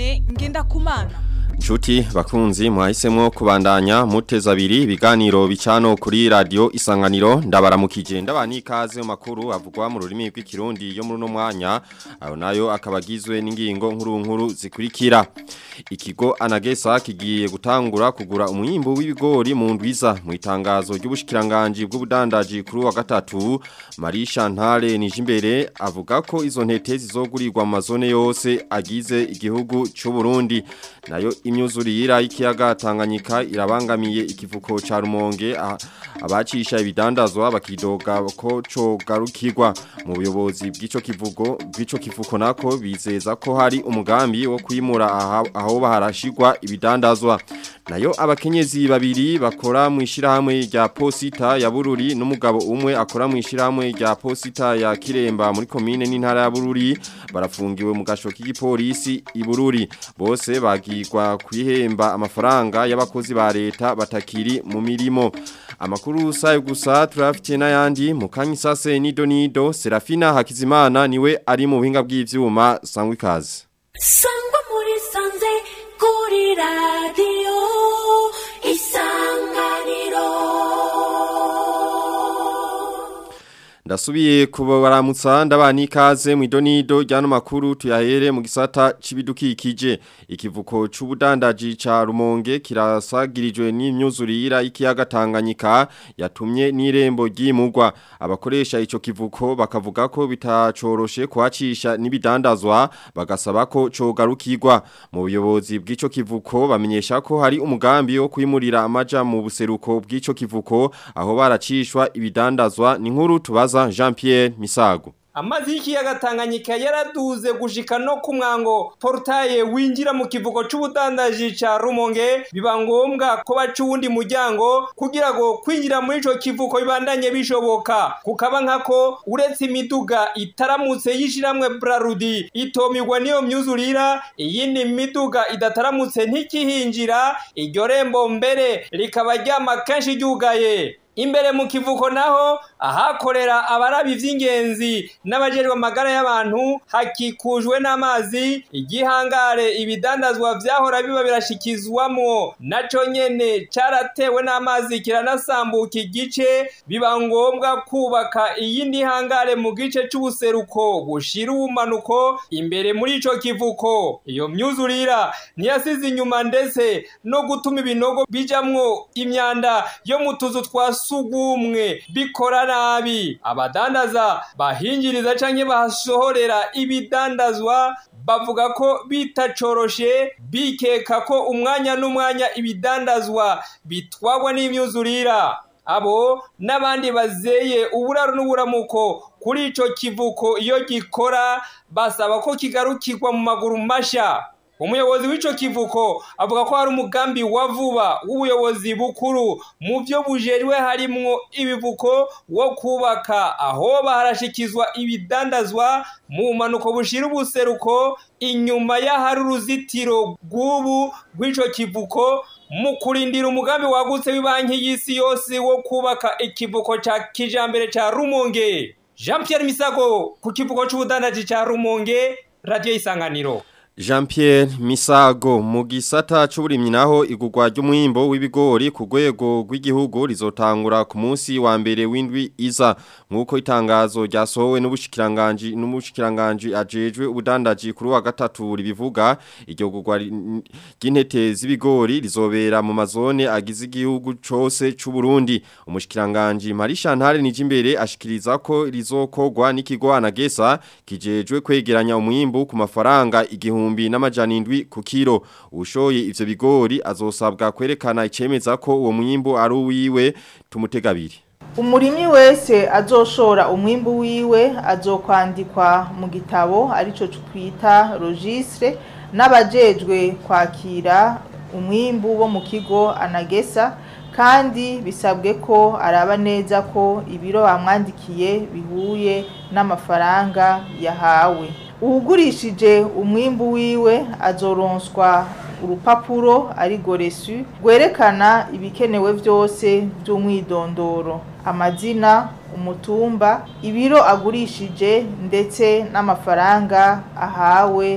Desire Ngendakumana Nshuti bakunzi mwahisemo kubandanya muteza abiri ibiganiro bicano kuri radio isanganiro ndabaramukije ndabani ikaze mu makuru avugwa mu rurimi rw'ikirundi yo muri no mwanya ayo nayo akabagizwe n'ingingo nkuru nkuru zikurikira ikigo anagesa kigiye gutangura kugura umwimbo w'ibigori mu ndwiza mu itangazo ry'ubushikiranganje bw'ubudandaji kuri wa gatatu Marisha Ntare Nijimbere avuga ko izo ntete zizogurirwa mu mazone yose agize igihugu cy'u Burundi nayo imyuzurira y'ikiyaga Tanganyika irabangamiye ikivuko ca Rumonge abacisha ibidandazwa bakidoga ko cogarukirwa mu buyobozi bw'ico kivugo bw'ico kivuko nako bizeza ko hari umugambi wo kwimura aho baharashirwa ibidandazwa nayo abakenyezi babiri bakora mu ishirahamwe rya Posita ya Bururi n'umugabo umwe akora mu ishirahamwe rya Posita ya Kiremba muri komine n'intara ya Bururi barafungiwe mu gasho k'igipolisi i Bururi bose bagirwa kwihemba amafaranga y'abakozi ba leta batakiri mu mirimo amakuru sayo gusa turafite n'ayandi mu kanyisase nido nido Serafina Hakizimana niwe ari mu buhinga bw'ivyuma sangwa ikaze sangwa muri sanze kuri radio isanganiro Ndasubiye kubaramutsa ndabani ikaze mu idonido ryano makuru tuyahere mu gisata cibidukikije ikivuko c'ubudandaji ca Rumonge kirasagirijwe n'imyuzurira y'ikiyaga Tanganyika yatumye n'irembo ryimugwa abakoresha ico kivuko bakavuga ko bitacoroshe kwacisha n'ibidandazwa bagasaba ko cogarukirwa mu buyobozi bw'ico kivuko bamenyesha ko hari umugambi wo kwimurira amaja mu buseruko bw'ico kivuko aho baracishwa ibidandazwa ni nkuru tubaza Jean Pierre Misago amazi y'ikiyaga Tanganyika yaraduze gushika no ku mwango portaye winjira mu kivuko c'ubudandaji ca Rumonge biba ngombwa ko baca uwundi muryango kugira ngo kwinjira muri ico kivuko bibandanye bishoboka kukaba nkako uretse imiduga itaramutse yishiramwe Brarudi itomirwa niyo myuzurira iyindi miduga idataramutse ntikihinjira iryo rembo mbere rikaba ryama kenshi ryugaye imbere mu kivuko naho ahakorera abarabi vy'ingenzi n'abajerwa amagara y'abantu hakikujwe n'amazi igihangare ibidandazwa vyahora biba birashikizwamwo naco nyene caratewe n'amazi kiranasambuka igice biba ngombwa kubaka iyindi hangare mu gice c'ubuseruko bushira ubumanuko imbere muri ico kivuko iyo myuzurira ntiyasize inyuma ndetse no gutuma ibinogo bijamwo imyanda yo mu tuzu twa sugumwe bikora nabi abadandaza bahinjiriza canke bahasohorera ibidandazwa bavuga ko bitacoroshe bikeka ko umwanya n'umwanya ibidandazwa bitwagwa n'imyuzurira abo n'abandi bazeye uburaro n'uburamuko kuri ico kivuko iyo gikora basaba ko kigarukirwa mu maguru masha umuyobozi w'ico kivuko avuga ko hari umugambi wa vuba w'ubuyobozi bukuru mu byo bujejwe harimwo ibivuko wo kubaka aho baharashikizwa ibidandazwa mu manuko bushira ubuseruko inyuma y'ahari uruzitiro rw'ubu rw'ico kivuko mu kurindira umugambi wagutse w'ibanki y'isi yose wo kubaka ikivuko ca kijambere ca Rumonge Jean Pierre Misago ku kivuko c'ubudandaji ca Rumonge Radio Isanganiro Jean Pierre Misago mu gisata c'uburimyi naho igugwa ry'umwimbo w'ibigori ku rwego rw'igihugu rizotangura ku munsi wa mbere w'indwi iza nkuko itangazo ryasohowe n'ubushikiranganje n'umushikiranganje ajejwe ubudandaji kuri wa gatatu ribivuga iryo gugwa ry'intete z'ibigori rizobera mu mazone agize igihugu cose c'u Burundi umushikiranganje Marisha Ntare Nijimbere ashikiriza ko rizokogwa n'ikigo anagesa kijejwe kwegeranya umwimbo ku mafaranga igihumbi ibihumbi n'amajana indwi ku kiro ushoye ivyo bigori azosabwa kwerekana icemeza ko uwo mwimbo ari uwiwe tumutegabiri umurimyi wese azoshora umwimbu wiwe azokwandikwa mu gitabo arico twita registre n'abajejwe kwakira umwimbu wo mu kigo anagesa kandi bisabwe ko araba neza ko ibiro bamwandikiye bihuye n'amafaranga yahawe uwugurishije umwimbu wiwe azoronswa urupapuro ari goresu rwerekana ibikenewe byose by'umwidondoro amazina umutumba ibiro agurishije ndetse n'amafaranga ahawe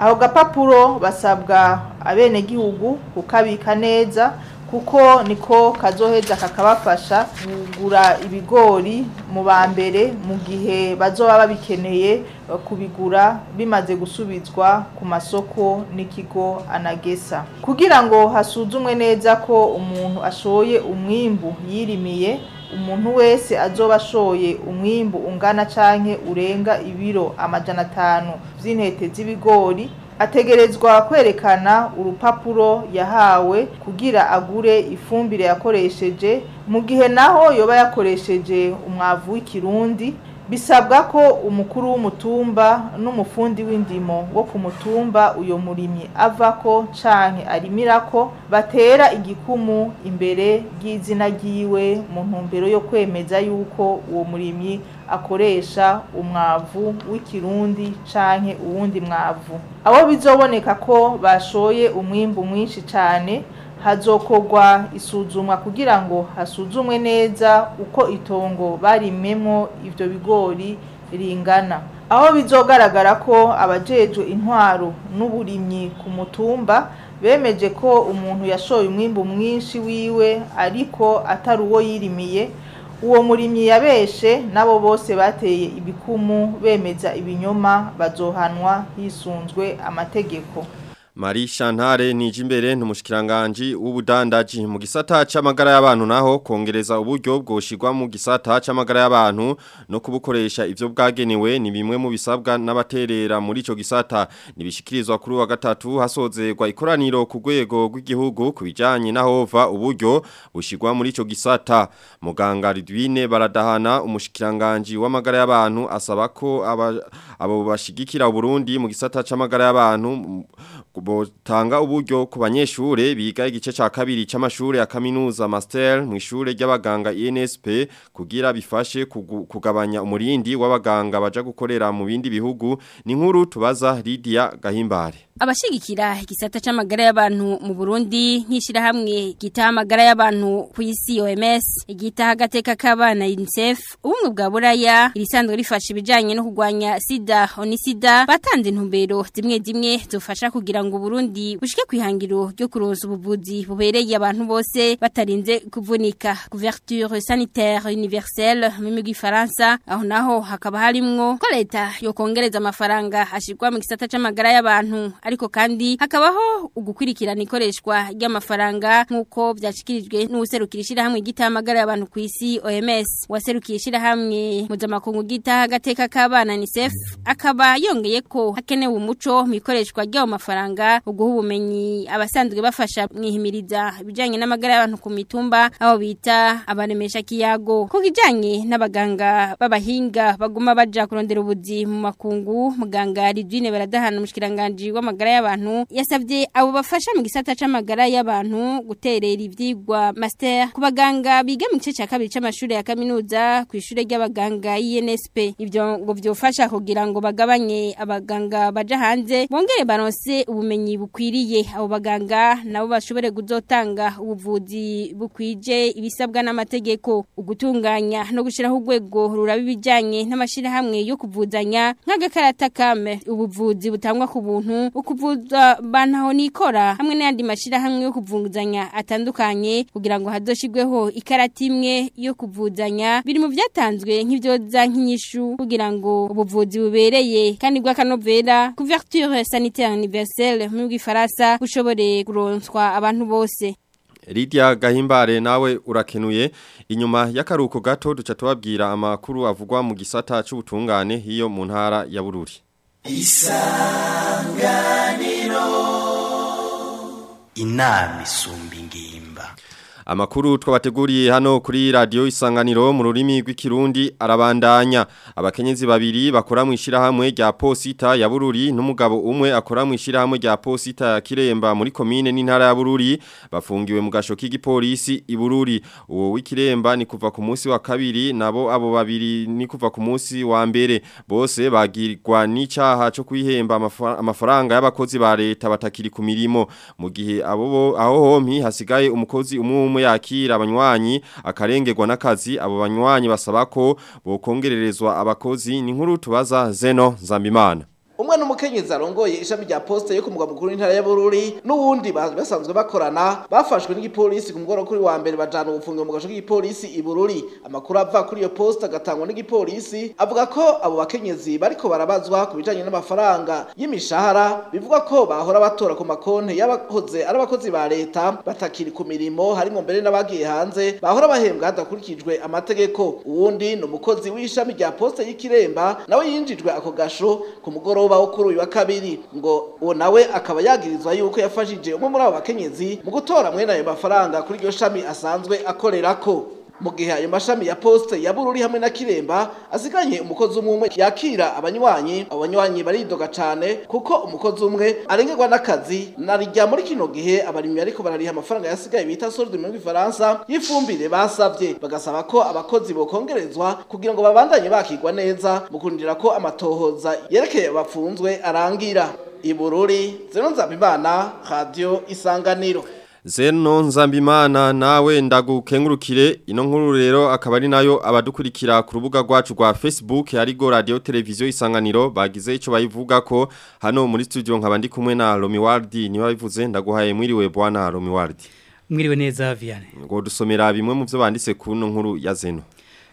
aho gapapuro basabwa abenegihugu kukabika neza kuko niko kazoheza kakabafasha kugura ibigori mu ba mbere mu gihe bazoba babikeneye eh, kubigura bimaze gusubizwa ku masoko n'ikigo anagesa kugira ngo hasuzumwe neza ko umuntu ashoye umwimbu yirimiye umuntu wese azoba ashoye umwimbu ungana canke urenga ibiro amajana atanu vy'intete z'ibigori ategerezwa kwerekana urupapuro yahawe kugira agure ifumbire yakoresheje mu gihe naho yoba yakoresheje umwavu w'ikirundi bisabwa ko umukuru w'umutumba n'umufundi w'indimo wo ku mutumba uyo murimyi avako canke arimirako batera igikumu imbere ry'izina ryiwe mu ntumbero yo kwemeza yuko uwo murimyi akoresha umwavu w'ikirundi canke uwundi mwavu abo bizoboneka ko bashoye umwimbu mwinshi cane hazokorwa isuzumwa kugira ngo hasuzumwe neza uko itongo barimemwo ivyo bigori ringana aho bizogaragara ko abajejwe intwaro n'uburimyi ku mutumba bemeje ko umuntu yashoye umwimbu mwinshi wiwe ariko atari uwo yirimiye uwo murimyi yabeshe nabo bose bateye ibikumu bemeza ibinyoma bazohanwa hisunzwe amategeko Marie Chantare Nijimbere n'umushikiranganje w'ubudandaji mu gisata c'amagara y'abantu naho kongereza uburyo bwoshirwa mu gisata c'amagara y'abantu no kubukoresha ivyo bwagenewe ni bimwe mu bisabwa n'abaterera muri ico gisata nibishikirizwa kuri wa gatatu hasozerwa ikoraniro ku rwego rw'igihugu kubijanye nahova uburyo bushirwa muri ico gisata muganga Ridwine baradahana umushikiranganje w'amagara y'abantu asaba ko aba, abo bashigikira Burundi mu gisata c'amagara y'abantu botanga uburyo ku banyeshure biga igice ca kabiri c'amashure ya kaminuza master mu ishure ry'abaganga INSP kugira bifashe kugu- kugabanya umurindi w'abaganga baja gukorera mu bindi bihugu ni nkuru tubaza Lydia Gahimbare Abashigikira igisata c'amagara y'abantu mu Burundi nk'ishirahamwe gitaha amagara y'abantu ku isi OMS igitaha agateka k'abana UNICEF ubumwe bwa buraya irisanzwe rifasha ibijanye no kurwanya sida onisida batanze intumbero zimwe zimwe zofasha kugira ngo Burundi bushike kwihangiro ryo kuronsa ubuvuzi bubereye abantu bose batarinze kuvunika couverture sanitaire universelle mu migwi Faransa aho naho hakaba harimwo ko leta yo kongereza amafaranga ashirwa mu gisata c'amagara y'abantu ariko kandi hakabaho ugukurikirana ikoreshwa ry'amafaranga nk'uko byashikirijwe n'userukira ishirahamwe gitahamagara y'abantu ku isi OMS waserukiye ishirahamwe mpuzamakungu gitaha agateka k'abana UNICEF akaba yongeye ko hakenewe umuco mu ikoreshwa ry'ayo mafaranga uguha ubumenyi abasanzwe bafasha mwihimiriza ibijanye n'amagara y'abantu ku mitumba aho bita abaremesha kiyago ku kijanye n'abaganga b'abahinga baguma baja kurondera ubuzi mu makungu muganga Ridwine baradahana umushikiranganje w'amagara y'abantu yasabye abo bafasha mu gisata c'amagara y'abantu guterera ivyigwa master ku baganga biga mu gice ca kabiri c'amashuri ya kaminuza ku ishure ry'abaganga INSP ivyo ngo vyofasha kugira ngo bagabanye abaganga baja hanze bongere baronse ubumenyi bukwiriye abo baganga nabo bashobore kuzotanga ubuvuzi bukwije ibisabwa n'amategeko ugutunganya no gushiraho urwego ruraba ibijanye n'amashirahamwe yo kuvuzanya nk'agakarata kame ubuvuzi butangwa ku buntu ukuvuza bantaho nikora hamwe n'ayandi mashirahamwe yo kuvuzanya atandukanye kugira ngo hazoshigweho ikarata imwe yo kuvuzanya biri mu vyatanzwe nk'ivyoza nk'inyishu kugira ngo ubuvuzi bubereye kandi bw'akanovera couverture sanitaire universelle mu bw'ifaransa bushobore kuronswa abantu bose Lydia Gahimbare nawe urakenuye inyuma y'akaruko gato duca tubabwira amakuru avugwa mu gisata c'ubutungane hiyo mu ntara ya Bururi inama isumba ingimba Amakuru twabateguriye hano kuri radio isanganiro mu rurimi rw'ikirundi arabandanya abakenyezi babiri bakora mu ishirahamwe rya Posita ya Bururi n'umugabo umwe akora mu ishirahamwe rya Posita ya Kiremba muri commune n'intara ya Bururi bafungiwe mu gasho k'igipolisi i Bururi uwo w'Ikiremba ni kuva ku munsi wa kabiri nabo abo babiri ni kuva ku munsi wa mbere bose bagirwa n'icaha cyo kwihemba amafa- amafaranga y'abakozi ba leta batakiri ku mirimo mu gihe abo bo- aho hompi hasigaye umukozi umwe umwe yakira abanywanyi akarengerwa n'akazi abo banywanyi basaba ko bokongererezwa abakozi ni nkuru tubaza Zeno Nzambimana umwe n'umukenyezi arongoye ishami rya poste yo ku mugwa mukuru w'intara ya Bururi n'uwundi ba- basanzwe bakorana bafashwe n'igipolisi ku mugoroba kuri wa mbere bajana ubufungiro mu gasho k'igipolisi i Bururi amakuru ava kuri iyo poste agatangwa n'igipolisi avuga ko abo bakenyezi bariko barabazwa ku bijanye n'amafaranga y'imishahara bivuga ko bahora batora ku makonti y'abakoze ari abakozi ba leta batakiri ku mirimo harimo mbere n'abagiye hanze bahora bahembwa hadakurikijwe amategeko uwundi ni umukozi w'ishami rya poste y'ikiremba nawe yinjijwe ako gasho ku mugoroba wo kuri uyu wa kabiri ngo uwo nawe akaba yagirizwa yuko yafashije umwe muri abo bakenyezi mu gutora mwene ayo mafaranga kuri iryo shami asanzwe akorerako mu gihe ayo mashami ya poste ya Bururi hamwe na Kiremba asiganye umukozi umwe umwe yakira abanywanyi abo banywanyi baridoga cane kuko umukozi umwe arengerwa n'akazi narijya muri kino gihe abarimyi ariko barariha amafaranga yasigaye bita solde mu Faransa y'ifumbire basavye bagasaba ko abakozi bokongerezwa kugira ngo babandanye bakigwa neza mu kurindira ko amatohoza yerekeye abapfunzwe arangira Ibururi Zeno Nzabimana Radio Isanganiro Zeno Nzambimana nawe ndagukengurukire ino nkuru rero akaba ari nayo abadukurikira ku rubuga rwacu rwa Facebook arigo radio televiziyo isanganiro bagize ico bayivuga ko hano muri studio nkaba ndi kumwe na Romi Wardi niba bivuze ndaguhaye mwiriwe bwana Romi Wardi mwiriwe neza Vianney ngo dusomera bimwe mu byo banditse ku no nkuru ya Zeno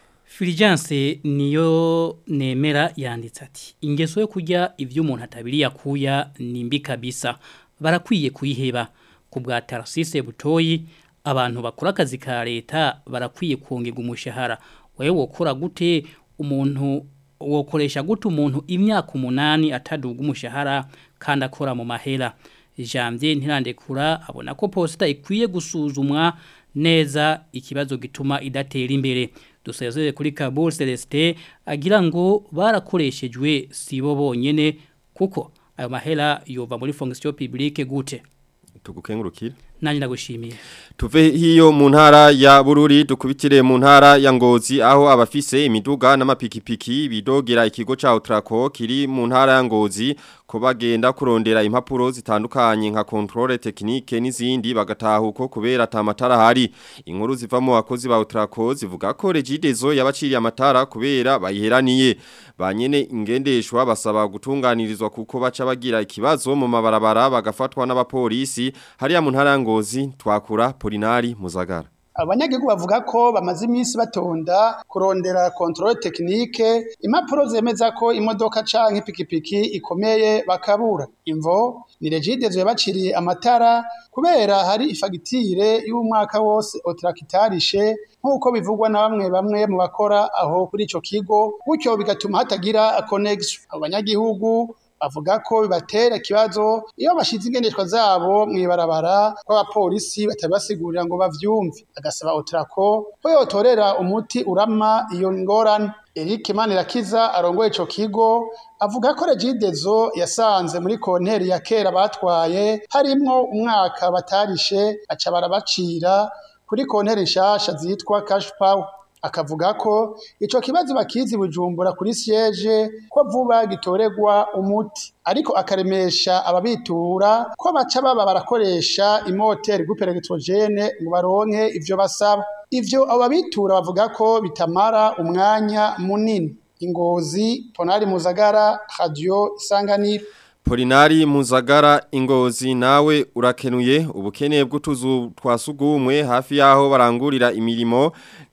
Fulgence niyo nemera yanditse ati ingeso yo kurya ibyo umuntu atabiri yakuya ni mbi kabisa barakwiye kuyiheba ku bwa Tarasise Butoyi abantu bakora akazi ka leta barakwiye kongerwa umushahara wewe wokora gute umuntu wokoresha gute umuntu imyaka umunani ataduga umushahara kandi akora mu mahera Janvier ntirandekura abona ko posita ikwiye gusuzumwa neza ikibazo gituma idatera imbere dusezeye kuri Kabul Celeste agira ngo barakoreshejwe sibo bonyene kuko ayo mahera yova muri fonction publique gute tugukengurukire nanjye ndagushimiye Tuve hiyo mu ntara ya Bururi dukubitire mu ntara ya Ngozi aho abafise imiduga n'amapikipiki bidogera ikigo ca Utraco kiri mu ntara ya Ngozi ko bagenda kurondera impapuro zitandukanye nka controle technique n'izindi bagatahuko kubera atamatara hari inkuru ziva mu bakozi ba Utraco zivuga ko Regidezo yabaciriye amatara kubera bayiheraniye banyene ingendeshwa basaba gutunganirizwa kuko baca bagira ikibazo mu mabarabara bagafatwa n'abapolisi hariya mu ntara ya Ngozi twakura Polinari Muzagara abanyagihugu bavuga ko bamaze iminsi batonda kurondera controle technique impapuro zemeza ko imodoka canke ipikipiki ikomeye bakabura imvo ni regidezo yabaciriye amatara kubera hari ifagitire y'umwaka wose otrakitarishe nk'uko bivugwa na bamwe bamwe mu bakora aho kuri ico kigo gutyo bigatuma hatagira connection abo banyagihugu bavuga ko bibatera ikibazo iyo bashize ingendeshwa zabo mw'ibarabara ko abapolisi batabasigurira ngo bavyumve agasaba otrako ko yotorera umuti urama iyo ngorane Eric Manirakiza arongoye ico kigo avuga ko Regidezo yasanze muri konteri ya kera batwaye harimwo umwaka batarishe aca barabacira kuri konteri nshasha zitwa cash power akavuga ko ico kibazo bakizi bujumbura kuri siege ko vuba gitoregwa umuti ariko akaremesha ababitura ko baca baba barakoresha imoteri groupe electrogene ngo baronke ivyo basaba ivyo ababitura bavuga ko bitamara umwanya munini ingozi ponari muzagara radio isanganiro Polinari Muzagara ingozi nawe urakenuye ubukene bw'utuzu twasugumwe hafi yaho barangurira imirimo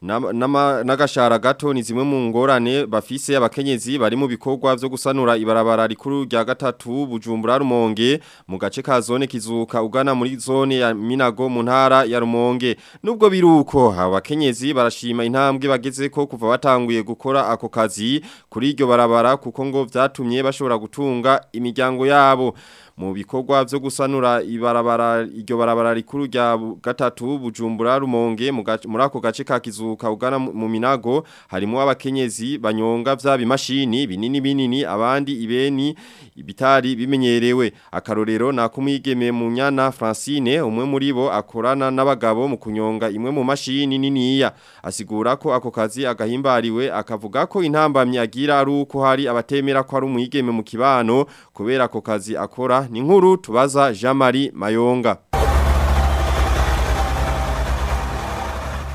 n'agashara gato ni zimwe mu ngorane bafise abakenyezi bari mu bikorwa byo gusanura ibarabara rikuru rya gatatu Bujumbura Rumonge mu gace ka zone kizuka ugana muri zone ya Minago mu ntara ya Rumonge nubwo biruko abakenyezi barashima intambwe bageze ko kuva batanguye gukora ako kazi kuri iryo barabara kuko ngo vyatumye bashobora gutunga imiryango yabo mu bikorwa byo gusanura ibarabara iryo barabara rikuru rya gatatu bujumbura rumonge muri ako gace ka kizuka ugana mu minago harimo abakenyezi banyonga vya bimashini binini binini abandi ibeni ibitari bimenyerewe akarorero nakumwigeme mu nyana Francine umwe muri bo akorana n'abagabo mu kunyonga imwe mu mashini niniya asigura ko ako kazi agahimbariwe akavuga ko intambamye agira ari uko hari abatemera ko ari umwigeme mu kibano kubera ako kazi akora ni nkuru tubaza Jean Marie Mayonga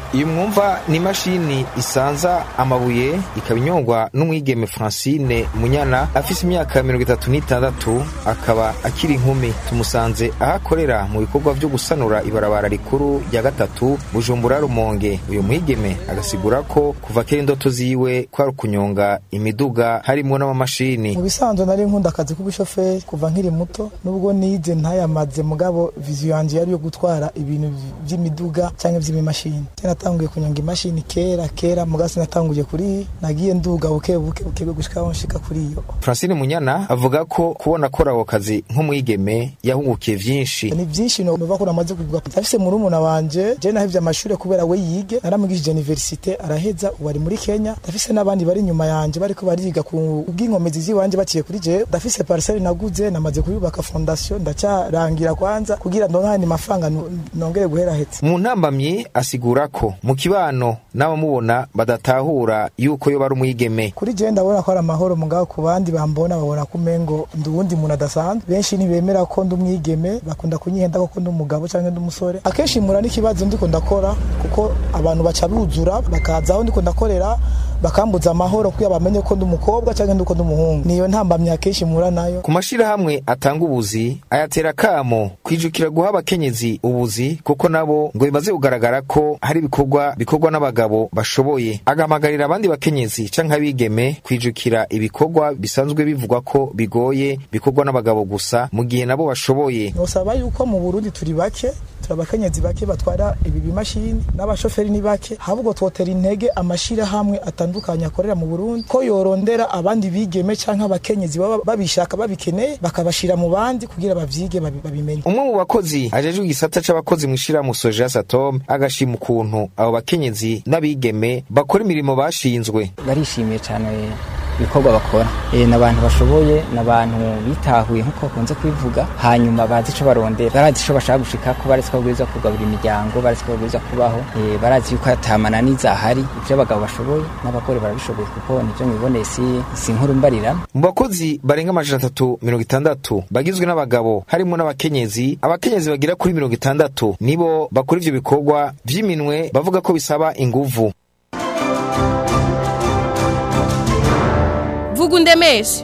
iyo mwumva ni imashini isanza amabuye ikaba inyongwa n'umwigeme francine munyana afise imyaka mirongo itatu n'itandatu akaba akiri inkumi tumusanze aho akorera mu bikorwa vyo gusanura ibarabara rikuru rya gatatu bujumbura rumonge uyu mwigeme agasigura ko kuva kera indoto ziwe kwari ukunyonga imiduga harimwo n'amamashini mu bisanzwe nari nkunda akazi k'ubushoferi kuva nkiri muto nubwo nize ntayamaze mugabo viziyo yanje yari yo gutwara ibintu vy'imiduga canke vy'imimashini natanguye kunyonga imashini kera kera mugasi natanguye kuri nagiye nduga buke buke buke gushika aho nshika kuri iyo francine munyana avuga ko kubona akora ako kazi nk'umwigeme yahungukiye vyinshi ni vyinshi nova ko namaze kuvuga afise murumuna wanje je nahevye amashure kubera we yige naramugishije universite araheza ubu ari muri kenya ndafise n'abandi bari inyuma yanje bariko bariga ku bw'inkomezi ziwanje baciye kuri je ndafise parcelle naguze namaze kuyubaka fondation ndacarangira kwanza kugira ndonke mafaranga nongere guheraheza mu ntambamyi asigura ko mu kibano n'abamubona badatahura yuko yo bari umwigeme kuri je ndabona ko ari amahoro mugabo ku bandi bambona babona ko umengo ndi uwundi muntu adasanzwe benshi ntibemera ko ndi umwigeme bakunda kunyihenda ko ndi umugabo cyangwa ndi umusore akenshi mura n'ikibazo ndiko ndakora kuko abantu baca buzura bakaza aho ndiko ndakorera bakambuza amahoro kugira bamenye ko ndi umukobwa cyangwa ndi uko ndi umuhungu niyo ntambamyi akenshi mura nayo ku mashirahamwe atanga ubuzi ayatera kamo kwijukira guha abakenyezi ubuzi kuko nabo ngo bimaze kugaragara ko hari ibikorwa bikorwa n'abagabo bashoboye agahamagarira abandi bakenyezi canke abigeme kwijukira ibikorwa bisanzwe bivugwa ko bigoye bikorwa n'abagabo gusa mu gihe nabo bashoboye nosaba yuko mu Burundi turi bake turi abakenyezi bake batwara ibi bimashini n'abashoferi ni bake ahubwo twotera intege amashirahamwe atandukanye akorera mu Burundi ko yorondera abandi bigeme canke abakenyezi baba babishaka babikeneye bakabashira mu bandi kugira bavyige babimenye umwe mu bakozi ajejwe igisata c'abakozi mw'ishirahamwe Soja Satom agashima ukuntu abo bakenyezi n'abigeme bakora imirimo bashinzwe barishimiye cyane ibikorwa bakora e, n'abantu bashoboye n'abantu bitahuye nk'uko bakunze kwivuga hanyuma bazi ico barondera barazi ico bashaka gushika ko barazi ko babwirizwa kugaburira imiryango barazi ko babwirizwa kubaho e, barazi yuko atamananiza ahari ivyo abagabo bashoboye n'abagore barabishoboye kuko nivyo mwiboneye si, si nkuru mbarira mu bakozi barenga amajana atatu mirongo itandatu bagizwe n'abagabo harimo n'abakenyezi abakenyezi bagera kuri mirongo itandatu nibo bakora ivyo bikorwa vy'iminwe bavuga ko bisaba inguvu vuga undemeshe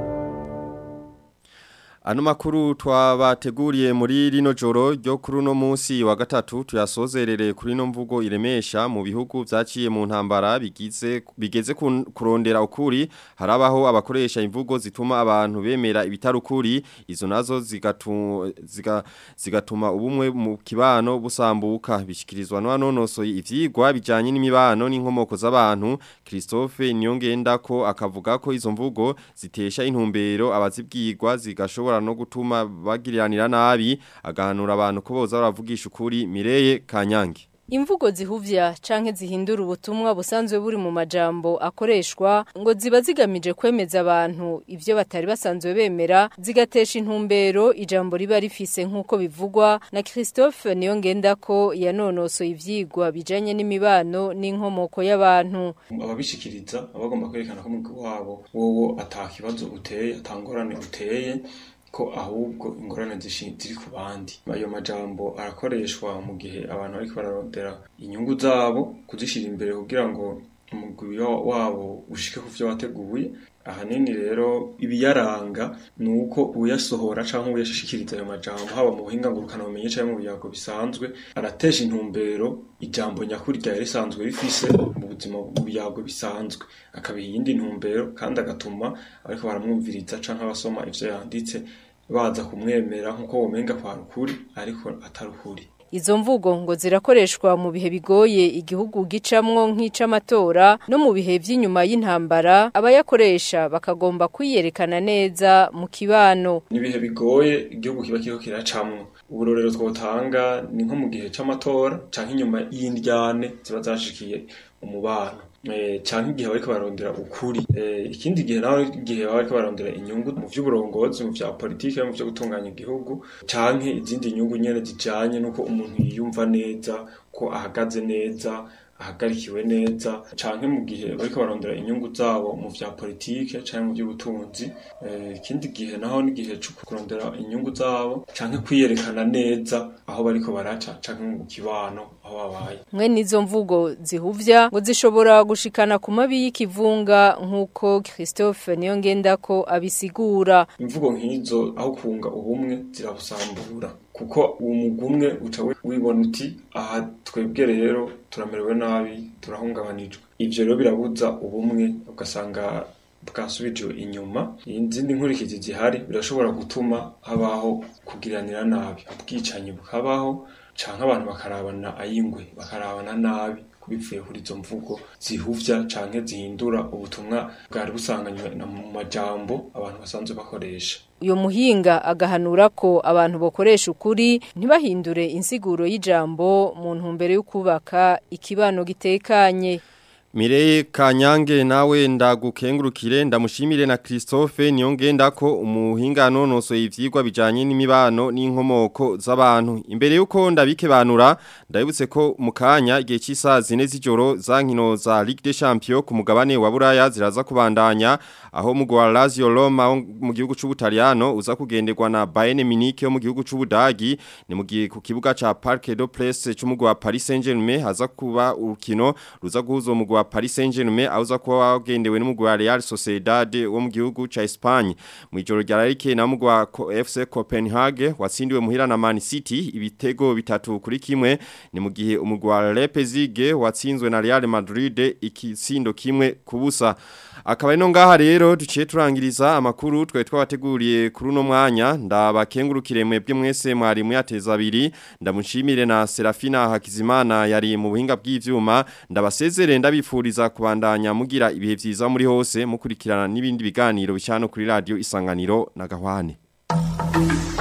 Ano makuru twabateguriye muri rino joro ryo kuri uno munsi wa gatatu tuyasozerere kuri no mvugo iremesha mu bihugu vyaciye mu ntambara bigize bigeze kurondera ukuri harabaho abakoresha imvugo zituma abantu bemera ibitarukuri izo nazo zigatuma ziga, zigatuma ubumwe mu kibano busambuka bishikirizwa n'anonosoye ivyigwa bijanye n'imibano n'inkomoko z'abantu Christophe Nyongenda ko akavuga ko izo mvugo zitesha intumbero abazibwirwa zigashobora no gutuma bagiriranira nabi agahanura abantu ko boza baravugisha ukuri Mireye Kanyange Imvugo zihuvya canke zihindura ubutumwa busanzwe buri mu majambo akoreshwa ngo ziba zigamije kwemeza abantu ivyo batari basanzwe bemera zigatesha intumbero ijambo riba rifise nk'uko bivugwa na Christophe Niyongenda ko yanonosoye ivyigwa bijanye n'imibano n'inkomoko y'abantu ababishikiriza abagomba kwerekana ko umugwi wabo wowo atakibazo uteye atangorane uteye ko ahubwo ingorane ziri ku bandi ayo majambo arakoreshwa mu gihe abantu bariko bararondera inyungu zabo kuzishira imbere kugira ngo umugwi wabo ushike ku vyo wateguye ahanini rero ibiyaranga ni uko uyasohora cyangwa uyashikiriza ayo majambo haba mu buhinga ngurukana bumenye cyangwa mu biyago bisanzwe aratesha intumbero ijambo nyakuri ryari risanzwe rifise mu buzima mu biyago bisanzwe akabiha iyindi ntumbero kandi agatuma ariko baramwumviriza cyangwa abasoma ivyo yanditse baza kumwemera nk'uko womenga kwa rukuri ariko atari ukuri Izo mvugo ngo zirakoreshwa mu bihe bigoye igihugu gicamwo nk'icamatora no mu bihe vy'inyuma y'intambara abayakoresha bakagomba kwiyerekana neza mu kibano. Ni bihe bigoye igihugu kiba kiriko kiracamwo. Uburorero twotanga ni nko mu gihe c'amatora canke inyuma y'indyane ziba zashikiye umubano. canke igihe bariko barondera ukuri ikindi gihe naho igihe bariko barondera inyungu mu vy'uburongozi mu vya politike mu vyo gutunganya igihugu canke izindi nyungu nyene zijanye nuko umuntu yiyumva neza ko ahagaze neza ahagarikiwe neza canke mu gihe bariko barondera inyungu zabo mu vya politike canke mu by'ubutunzi ikindi gihe naho n'igihe cyo kurondera inyungu zabo canke kwiyerekana neza aho bariko baraca canke mu kibano aho babaye mwe nizo mvugo zihuvya ngo zishobora gushikana ku mabi y'ikivunga nk'uko Christophe Niyongendako abisigura imvugo nk'izo aho kunga ubumwe zirabusambura kuko uwo mugumwe uca wibona uti aha twebwe rero turamerewe nabi turahungabanijwe ivyo rero birabuza ubumwe ugasanga bwasubijwe inyuma izindi nkurikizi zihari birashobora gutuma habaho kugiranira nabi ubwicanyi bukabaho canke abantu bakarabana ayingwe bakarabana nabi bivuye kuri izo mvugo zihuvya canke zihindura ubutumwa bwari busanganywe mu majambo abantu basanzwe bakoresha uyo muhinga agahanura ko abantu bokoresha ukuri ntibahindure insiguro y'ijambo mu ntumbero yo kubaka ikibano gitekanye Mireye Kanyange nawe ndagukengurukire ndamushimire na Christophe niyongenda ko umuhinga nonoso ivyigwa bijanye n'imibano n'inkomoko z'abantu imbere yuko ndabike banura ndabibutse ko mukanya igihe cy'isaha zine z'ijoro za nkino za Ligue des Champions ku mugabane wa Buraya ziraza kubandanya aho mugwa Lazio Roma mu gihugu c'Ubutaliyano uza kugenderwa na Bayern Munich yo mu gihugu c'Ubudagi ni mu gihe ku kibuga ca Parc des Princes c'umugwa Paris Saint-Germain haza kuba urukino ruza guhuza umugwa Paris Saint-Germain auza kuba wagendewe n'umugwa Real Sociedad wo mu gihugu ca Espagne mu ijoro rya Larike na mugwa FC Copenhagen watsindiwe muhira na Man City ibitego bitatu kuri kimwe ni mu gihe umugwa Leipzig watsinzwe na Real Madrid ikitsindo kimwe kubusa akaba ino ngaha rero duciye turangiriza amakuru twe twabateguriye kuri uno mwanya ndabakengurukire mwebwe mwese mwari muyateza abiri ndamushimire na Serafina Hakizimana yari mu buhinga bw'ivyuma ndabasezere ndabifuriza kubandanya mugira ibihe vyiza muri hose mukurikirana n'ibindi biganiro bicano kuri radio isanganiro na gahwane